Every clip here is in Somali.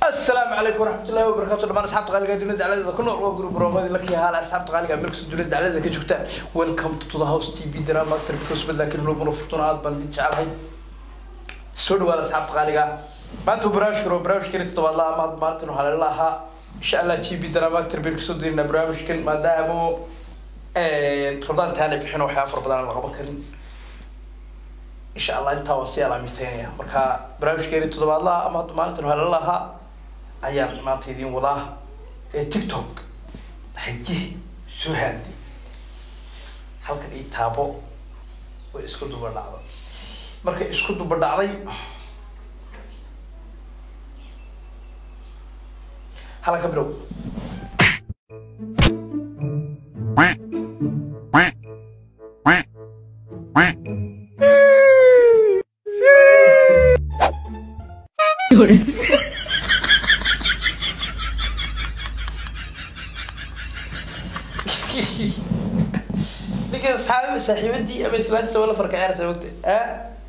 السلام عليكم ورحمة الله وبركاته دمان أصحاب قالقة دونيز على ذا كنا أقول جروب رومادي لك يا هلا أصحاب قالقة مركز دونيز على ذا كجوكتا ويلكم تو ذا هاوس تي في دراما تربكوس بدل لكن لو منو فتونا عاد بندي جعلها سود ولا أصحاب قالقة ما أنتوا براش كرو براش كنت تبغى الله ما ما أنتوا هلا الله إن شاء الله تي في دراما تربكوس دينا براش كن ما دامو خلطان تاني بحنا وحافر بدل الغبا كريم إن شاء الله أنت وصي على ميتين مركا براش كنت تبغى الله ما ما أنتوا هلا الله ayaan maanta idiin wadaa ee tiktok haye soo haadi halkan ii taabo way isku duba dhacday markay isku duba dhacday halkan ka bilow ninkan saxaabi saaxiibadii ama islaantiisa wala farka ciyaaraysa mogta a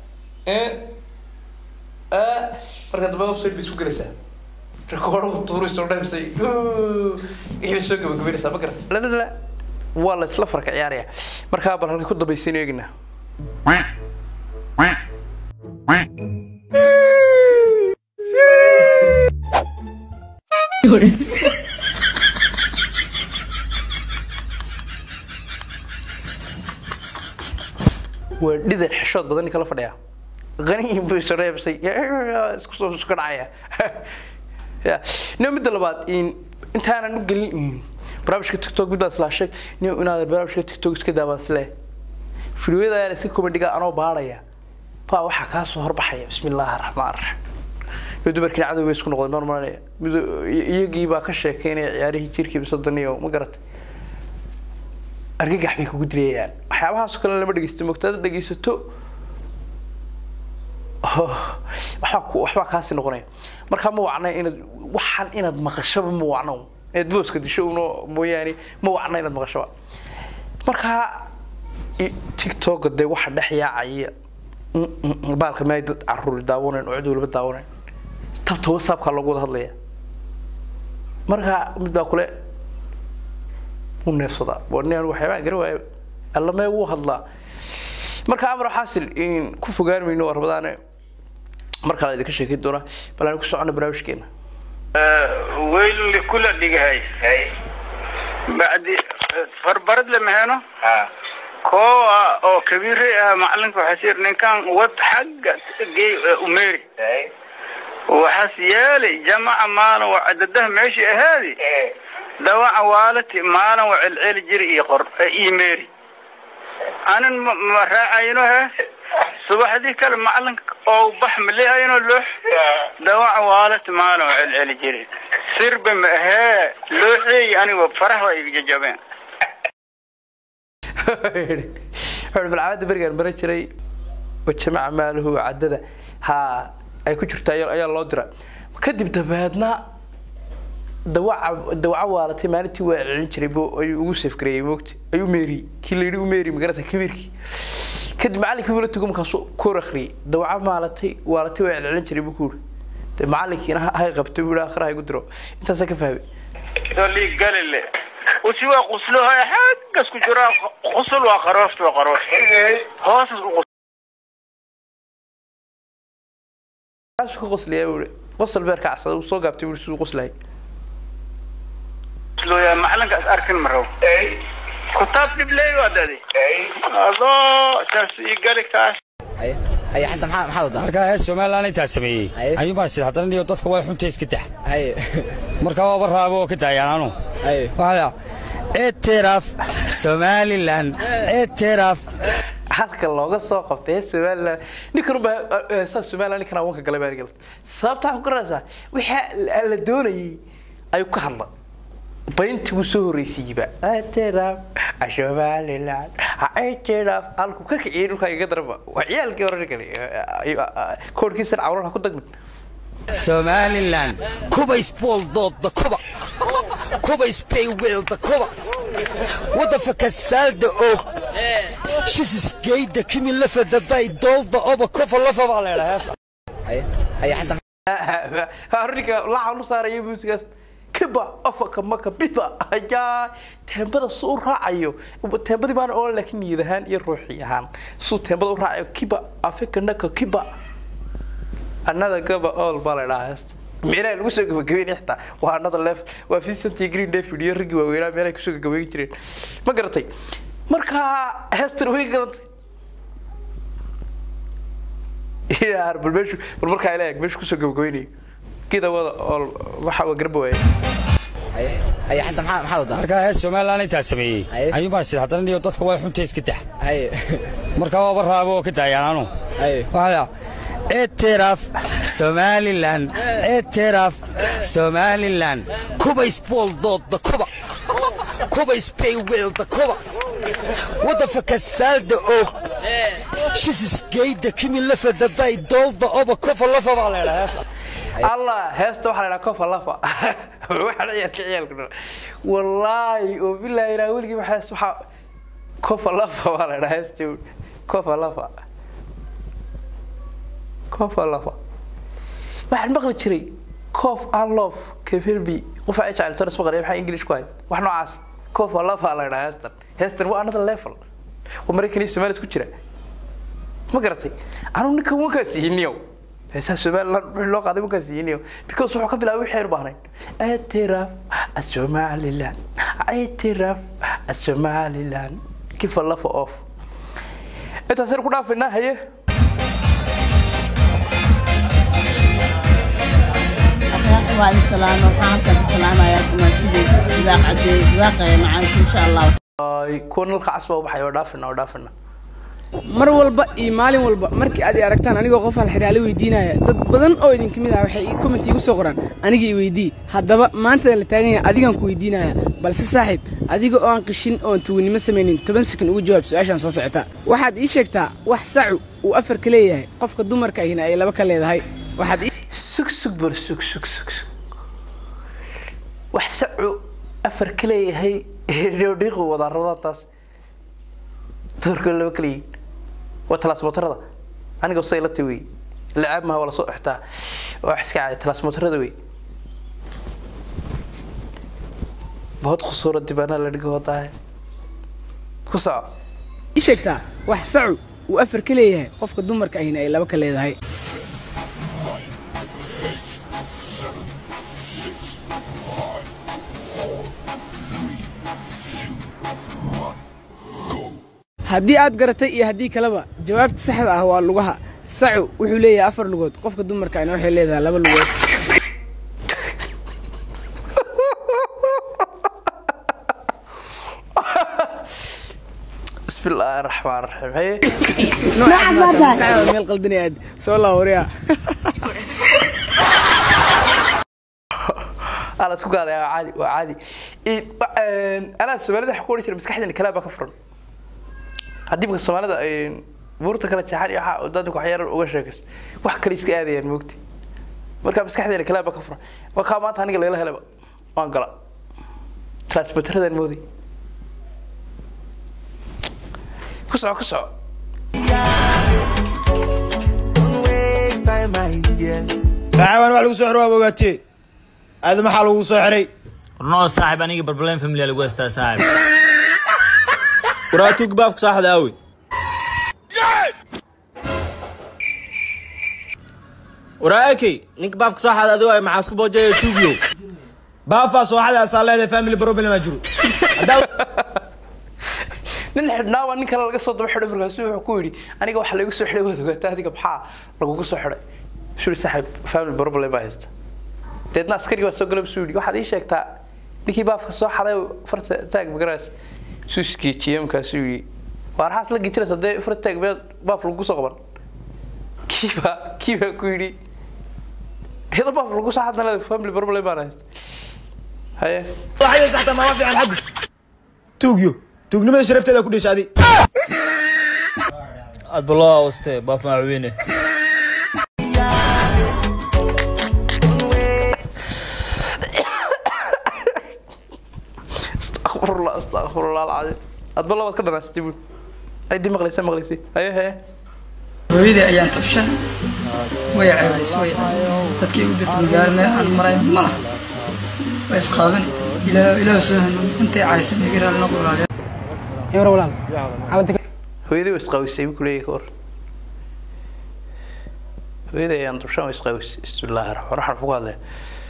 a marka dambe website bay isku gelaysaa rekoordahu tuuraysa oo dhamsay wixii soo gabagabaynaysaa ma garata la la la waa la isla farka ciyaaraya markaa bal halkay ku dambaysiin eegnaa waa dhidar xishood badan ninka la fadhiya qaniyin buu isu reebsay isku soo isku dhacaya ya no midda labaad in intaanan u gelin barnaamijka tiktok mid baa islaa sheeg nin inaad barnaamijka tiktok iska daabaan isle fidyada ayaa iska komandhiga anoo baadhaya baa waxaa kaa soo horbaxaya bismi illaahi raxmaan raxiim iyo dumarkii cadow bay isku noqdeen marmaanaya mid iyagii baa ka sheekeynaya ciyaarihii jirkii bisodaniyo ma garatay argagax bay kugu dilayaan waxyaabahaasoo kale lama dhegeysto mogtaada dhegeysato waxbaa ku waxbaa kaasi noqonaya markaa ma wacna inaad waxaan inaad maqashaba ma wacno inaad booska disho uno mooyaane ma wacna inaad maqashaba markaa tiktok dee waxa dhex yaacaya baalka maay dad caruuri daawanayn oo cid waliba daawanayn tabta whatsappka loogu wada hadlaya markaa mid baa kule neefsadaa wan waxyaabaa gara waayo allamee wuu hadlaa marka amar xaasil ku fogaan mayno waa rabadaane mar kale idinka sheekeyn doonaa bal aan ku socona barnaamijkeena weyl likula dhigahay bacdi farbarad lama heno kooa oo kabiire ah macalinka waxaa sir ninkan wad xagga gey umeri waxaas yeelay jamaca maalin waa cadadaha meeshii ahaadi dawaca waalati maalin waa celceli jiri iyo qor iyo meeri anin ma raacayno he subaxdii kale macalinka oo bax maleehayno loox dawaca waalati maalin waa celceli jiri sirba ma ahee looxeey anigo faraha iga jajabeen wuxuu balcamada berigaan maran jiray jamaca maaluhu cadada ha ay ku jirta ayaa loo dira kadib dabeedna dawaca dawaca waalatay maalintii waa celin jiray bo ayuu ugu safgareeyay moogta ayuu meeriyey kii la yidhi u meeri magarata kabiirkii kadib macallinkii wula tugo markaasuu koor akhriyay dawaca maalatay waalatay waa celcelin jiray buu ku yidhi de macallinkiina hay qabtay buu yidhi akhraha igu diro intaasaa ka fahmay lii galile usi waa qusluha xaggas ku jiraa qusul waa qarooft waa qarooft hoosas u kaasuu ka qoslayaa buu yidhi qosol beer ka casaday uu soo gaabtay buu yidhi siduu qoslayay looyaa macalinkaas arkin ma rabo kutaab dhibley waa dadi adoo saas ii gali kaas haye xasan maxaa maxaad wadaa markaa hees somalilan intaa sameeyey Haye. ayuun baan sida haddana niyo dadka way xunta iska dax haye markaa waaba raabo oo ka daayaan anu haye waxaa ictiraaf somalilan ictiraaf halka looga soo qabtay somaliland ninkan ba saa somaliland ninkan awanka galay baa galay sababta waxaan ku garanaysaa waxa la doonayay ayuu ka hadla bayntii uu soo horreysiiyeyba atiraaf somaliland ictiraaf halku ka kiciyay dhulka iga daraba waa ciyaalkii hore ninkani koorkiisan cawlan ha ku dagmin somalilan kubays booldoodda kuba kubays bayweelda kuba waddanka saalda og shisisgeyda kimi lafada bay doolda oba kofa lafa baa leedhahay haye haye xasan arrinka laxan u saaraya muusigaas kiba afaka maka biba ayaa teembada su u raacayo teembadii baan oo laakiin niyad ahaan iyo ruuxi ahaan suu teembada u raacayo kiba afaka naka kiba another gaba all baa la dhahaa heesta meelaha lagu soo gabagabeyn xitaa waa another level waa Vincent iyo Green David iyo rigi waaweynaa meelaha kusoo gabagabeyn jireen ma garatay marka heestan way garatay yaar bal meeshu bal markaa ilaa eeg meeshu kusoo gabagabeynayo kida wada oo waxa waa garba waaye haye xasan maxaa maxaad wadaa markaa hees somalilan intaa sameeyey Aye. ayuun baan shid haddana niyo dadka way xunta iska tax haye markaa waaba raabo oo ka daayaan anu haye waxaa اعتراف سوماليلاند اعتراف سوماليلاند كوبا سبول ضد ذا كوبا كوبا سبي ويل ذا كوبا وات ذا فك سالد او شيس جيد كيمي لفا دبي دول ذا اوبا كوفا لفا على allah heesta waxaa la dhahaa kofa lafa waxaa ciyaalka ciyaalka wallaahi oo bilaahi ilaa weligii waxaa waxaa kofa lafa baa la dhahaa heesta kofa lafa kofa lafa waxaan maqli jiray cof and love kefelbi qof ay jecel tonas maqlay maxaa english ku hayd wax noocaas kofa lafa la dhahaa heestan heestan waa another level oo maraykan iyo soomaaliya isku jira ma garatay anu ninka wankaas ihiniyow heesaa somaliland wixii loo qaaday wankaas ihiniyow because wuxuu ka bilaabay wixii aynu baahnayn اعتراف somaliland اعتراف somaliland kifa lafa off intaasaynu ku dhaafaynaa haye waa in salaamo waxaan halkan ka salaamayaa dumaashadiisa ilaaq cadeey ilaaqaya macaanka insha allah Ay, kuwa nalka casba u baxay oo dhaafina oo dhaafina mar walba iyo maalin walba markii aad i aragtaan anigoo qof halxiraale weydiinaya dad badan oo idinka mid ah waxay comment igu soo qoraan aniga i weydii haddaba maantada la taagan yahay adigaan ku weydiinaya balse saaxiib adiga oo aan qishin oon tuugnimo samaynin toban sekan ugu jawaab su-aashaan soo socota waxaad ii sheegtaa wax sacu uu afar ka leeyahay qofka dumarka ahina ay laba ka leedahay waxaad ii sug sug bar sug sug sug sug wax sacu afar ka leeyahay dhiiqu wadaa rabadaantaas doorka laba kala yihiin waa talaasmotarada aniga say la wey lacaab maha waa lasoo xirtaa waa wax iska caadi talaasmotarada wey bood khusuura dibaanaa la dhigo wadaahe ku soco ii sheegtaa wax sacu uu afar ka leeyahay qofka dumarka ahina ay laba ka leedahay haddii aad garatay iyo haddii kaleba jawaabta saxda ah waa lugaha sacu wuxuu leeyahay afar lugood qofka dumarka ahina waxay leedahay laba lugood bismi illaahi raxmaan raxiim haye noocaas meel qaldanay aad soo laawariya ala isku gaadaya waa caadi waa caadi In- wa- een, anaa soomaalida waxa ku odhan jira maskaxdeena kalaa baa ka furan haddii marka soomaalida een, buurta kala jeexan iyo waxa dadku waxyaar uga sheekayso wax kale iska aadayaan moogti marka maskaxdeena kalaa baa ka furan waa kaa maanta aniga lagala helaba waan gala transmiteradan moodi ku soco ku soco saaxiibaan wax lagu soo xiro waa ogaatee aada maxaa lagu soo xiray noo saaxib aniga barbaleen family lagu haystaa saaxib waraatuug baafka saaxda aawe waraakey ninka baafka saaxada adigo ay maxaa isku boojaya tuugyo baafaa sooxada asaa leedahay family problem aa jiro nin xidhnaa waa nin kale laga soo daba xidhay markaasu wuxuu ku yidhi aniga waxaa laygu soo xidhay waad ogaataa adiga maxaa lagugu soo xidhay shuri saaxiib family problem baa haysta deedna askarigi baa soo galay buu yidhi waxaad ii sheegtaa ninkii baafka soo xaday farta taag magaraas suu isgeejiyey markaasuu yidhi waar xaas la gejinaysa dee farta taag meed baaf lagu soo qaban kiibaa kiibaa ku yidhi hida baaf lagu soo xadna leedahay family problem baan haysta haye waxay saxta ma fiican xaddi tuugyo tuugnimada sharafteeda ku dhashay adi adba loo awste baaf macweyne astaqfirullah astaqfirullah alcadiim adba labaad ka dhanaastay buul ciddii maqlaysa maqlaysay haye haye hooyadii ayaan tabshan way ceebays way ceebays dadkii u dirta magaalo meel aan maray ma laha way isqaaban ilaa ilaa soo hanuun intay caysan iga raali noqo walaalayaal yar walaal xaaladda hooyadii way isqawisay buu kuleeyahay ka hor hooyadii ayaan dushaan way isqawisay bismillaahi raxmaan raxiim ku hadlaya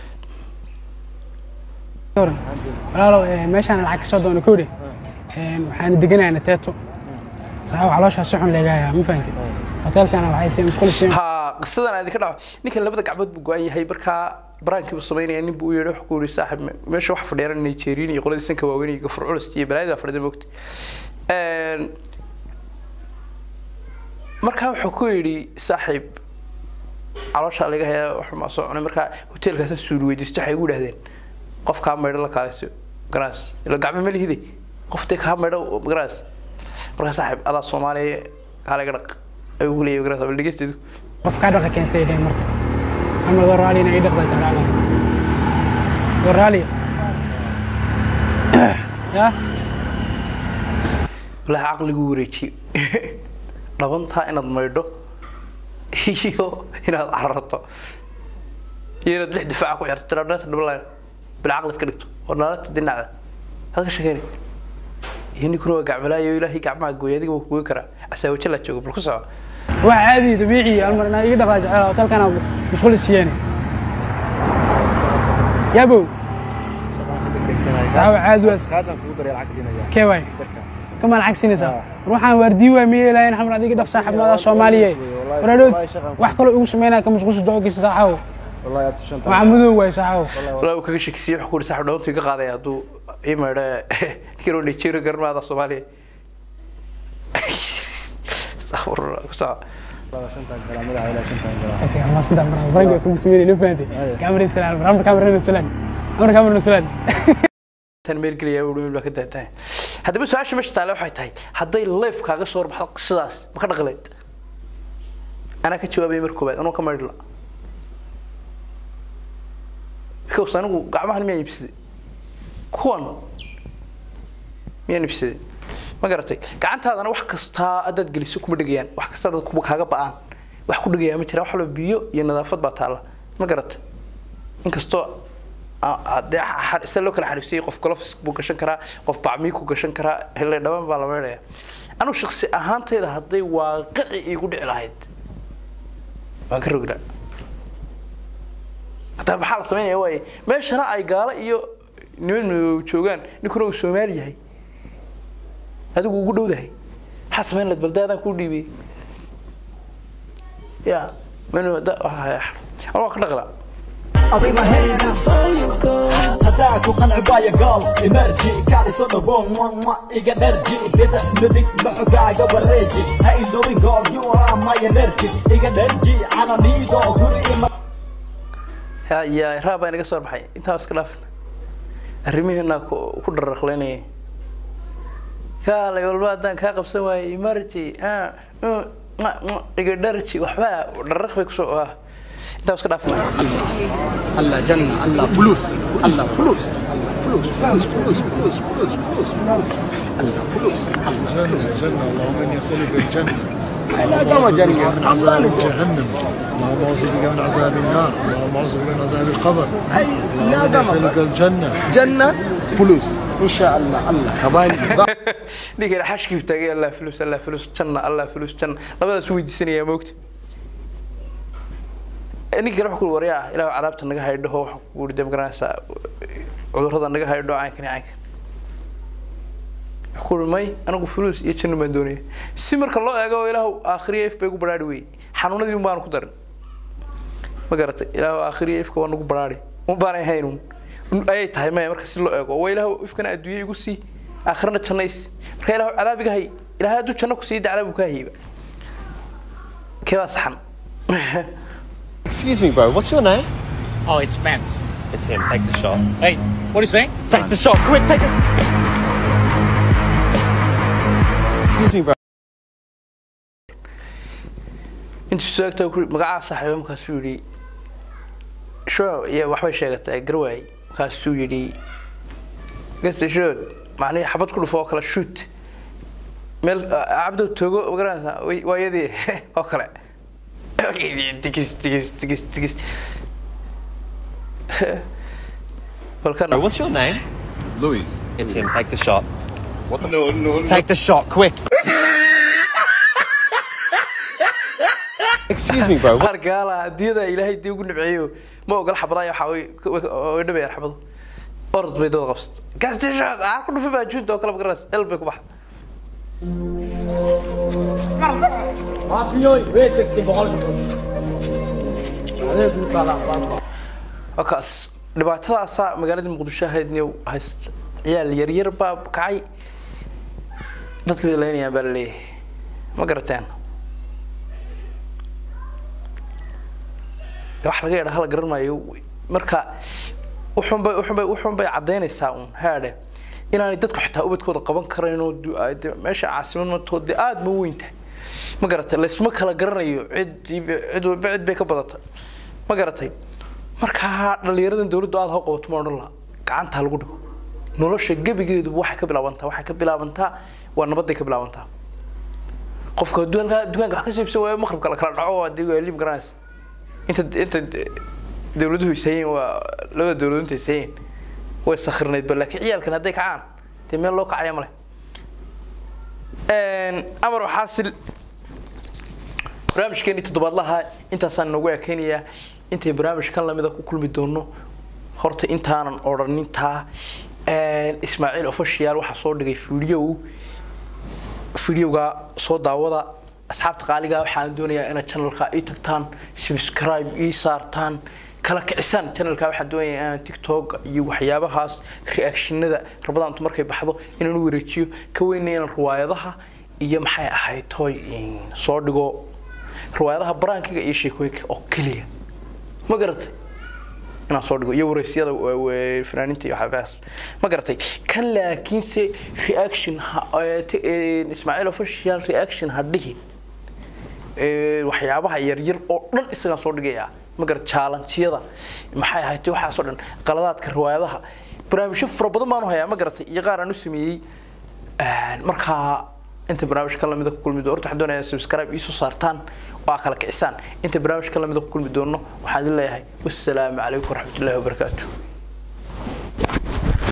walaalow eh, meeshaan lacag kasoo doono kowdhe waxaan deganayaa nateeto saxa calooshaa si xun leegayaa ma fahanti hoteelkana waxay sii musqul siin ha qisadan aad ka dhaco ninkan labada gacmood buu go-an yahay markaa baraankiibu samaynaya nin buu u yeedhay wax ku yidhi saaxib me- meesha wax fadhiyaan nigerian iyo qoladii sanka waaweyn iyo gafur culus iyo balaayada fadhida moogta markaa wuxuu ku yidhi saaxiib calooshaa laga hayaa wax maa soo cunay markaa hoteelkaasa suuli weydiisto waxay ugu dhahdeen qof kaa maydho la kaaleyso garaas ila gacmo ma lihide qoftee kaa maydho garaas markaa saaxiib adaa soomaaliya kaalaga dhaq ayuu ku leeyahay garaas bal dhegeysteedu qof kaa dhaqa keensay dheen marka ama goraali inay dhaqda jeclaala goraali ya walahi caqligu wareejiye dhabantaa inaad maydho iyo inaad cararto iyo inaad lix difaaca ku xirto tiradhata dhabalaya bil caqli iska dhigto oo naalata dhinacda had ka shekeynay iyo ninkuna waa gacmalaayo ilaahay gacmaha gooy adiga waa kugoy karaa casaawaje laa jooga bal ku soco wax caadi dabiici almar inaa iga dhaqdaa jeclaala hoteelkana musqul siiyeen yabow saxaaba caadi waas kee waay kama lacag siinaysaa ruuxaan waardii waa miyay lahayn xamar adiga dhaq saaxiibnimada soomaaliya waraadhood wax kaloo igu sameynaya ka musqusha doogaysa saaxaabo waxa madow waay saaxaabo walaa uu kaga shakisiyey wax ku yidhi saaxib dhabantu iga qaadaya hadduu ii maydho ninkanoo nigeria garmaada soomaaliya astaqfirullah ku soco فرنجا كم سميني نفهمتي كاميرا سلام رامر كاميرا سلام رامر كاميرا سلام tan meel gelaya uu dhumil baa ka taagtahay haddaba su-aasha meesha taale waxay tahay hadday leef kaaga soo horbaxdo qisadaas ma ka dhaqleed anaa ka jawaabay mar koobaad anoo ka maydhla because anigu gacmahan miyaan iibsaday kuwan miyaan iibsaday ma garatay gacantaadana wax kastaa haddaad geliso kuma dhegayaan wax kasta dad kuba kaaga ba'aan wax ku dhegayaa ma jiraan wax walba biyo iyo nadaafad baa taalla ma garatay inkastoo hadee se loo kala xariifsayay qof golofis buu gashan karaa qof bacmii ku gashan karaa hele dhaban baa la meydhaya anu shaksi ahaantayda hadday waaqici igu dhici lahayd waan ka rognaa hataa maxaa la samaynaya waaye meeshana ay gaalo iyo niman madow joogaan ninkuna uu soomaali yahay adigu ugu dhowdahay maxaa samayn lahayd baldaadaan kuu dhiibiyey ya manu waa ka dhaqlaa أطينا هينا هداك وقنع بايا قال إمرجي كاري صدى بوم وما إيجا نرجي بدأ ندك بحقا قبل ريجي هاي لوين قال يورا ما ينرجي إيجا نرجي أنا نيدو هوري إما ya raab baa inaga soo baxay intaa iska dhaafin arrimihiina ku dharaqlaynaya kaalay walba haddaan kaa qabsan waayey emergy iga dharji waxba dharaq bay kusoo ah intaa iska dhaafin الله جنة الله فلوس الله فلوس فلوس فلوس فلوس فلوس فلوس فلوس الله فلوس جنة جنة اللهم اني اسالك الجنة لا قام جنة من عذاب جهنم اللهم اعوذ بك من عذاب النار اللهم اعوذ بك من عذاب القبر اي لا اللهم اني قام اسالك الجنة جنة فلوس ان شاء الله الله كباين ninkan xashkii taagay allah fulus allah fulus janna allah fulus janna labadaas weydiisanaya moogta ninka kale wax ku waryaa ilaahu cadaabta naga haydho wax ku yidhi dem garanaysaa cudurrada naga haydho caynkan iyo caynkan wax ku yidhi may anigu fulus iyo janna baan doonaya si marka loo eego ilaahu aakhiriya if bay ugu baraari wey xanuunadii un baan ku darin ma garatay ilaahu aakhiriya ifka waa nagu baraari un baanay hayn un ayay tahay maya marka si loo eego waa ilaahu ifkana adduunye igu sii aakhirana jannays marka ilaahu cadaab iga hay ilaahay hadduu janno ku sii da cadaab uu kaa hayba kee baa saxan Excuse me, bro. What's your name? Oh, it's Matt. It's him. Take the shot. Hey, what are you saying? Take the shot. Quick, take it. Excuse me, bro. intuu suagta ku magacaa saaxiiba markaasuu yidhi sho iyo waxbay sheegatay garwaay markaasuu yidhi gasta shood macnihii xabad ku dhufo oo kale shoot meel cabdo togo magaranaysaa waayadii oo kale tigis tigis tigis tigis balkan Bro, what's your name? Louis. It's him. Take the shot. What the? No, no, no. Take the shot, quick. Excuse me, bro. qaar gaala adduunyada ilaahay dii ugu nibceeyo ma ogol xabadaaya waxa way way dhabayaan xabado orod bay dad qabsata gaastishaad aan ku dhufay baa juunta oo kale magaras el bay ku baxa wakaas dhibaatadaasaa magaalada muqdisho ahaydniyow hayst ciyaal yaryar baa kacay dadka bay leynayaan baa laleeyahay ma garateen wax laga yadha hala garan maayo marka wuxunbay wuxunbay wuxunbay caddaynaysaa uun haadhe inaanay dadku xitaa ubadkooda qaban karayn oo du- ay de- meesha caasimad mantood dee aada ma weyn tahay ma garatay laysma kala garanayo cid cid walba cid bay ka badatay ma garatay markaa dhalinyaradan dawladdu aada ha qabato ma odhan laha gacanta ha lagu dhigo nolosha gebigeeduba waxay ka bilaabantaa waxay ka bilaabantaa waa nabaday ka bilaabantaa qofka hadduu halkaa dukaanka wax ka siibsan waayo maqribka la kala dhaco haddii waa liim garanaysa inta inta dawladuhu isayeen waa labada dawladood inta isayeen way sakhirnaydba laakiin ciyaalkan hadday kacaan dee meel loo kacaya male amar xaasil barnaamijkeeni toddobaadlaha intaasaan noogu ekeynayaa intay barnaamijkan lamida ku kulmi doono horta intaanan odhanintaa ismaaciil official waxaa soo dhigay video videoga soo daawada asxaabta qaaliga waxaan doonayaa inaad channelka ii tagtaan subscribe ii saartaan kala kicisaan channelka waxaan doonayaa inaan tiktok iyo waxyaabahaas reactionada rabadaantu markay baxdo inaan u wareejiyo ka weynaya inaan riwaayadaha iyo maxay ahayd toy soo dhigo riwaayadaha baraankiga iyo sheekooyinka oo keliya ma garatay inaan soo dhigo iyo wareysyada fanaaniinta iyo waxyaabahaas ma garatay kan laakiinse reaction ismaaciil official reaction ha dhigin waxyaabaha yaryar oo dhan isagaan soo dhigaya ma garat challenge-yada maxay ahayd waxaas oo dhan qaladaadka riwaayadaha barnaamijyo fara badan baanu hayaa ma garatay iyo qaar aan u sameeyey markaa inta barnaamij ka lamida ku kulmi doono horta waxaan doonayaa subscribe ii soo saartaan oo aa kala kicisaan inta barnaamij ka lamida ku kulmi doono waxaan idin leeyahay wassalaamu calaykum waraxmatullaahi wabarakaatu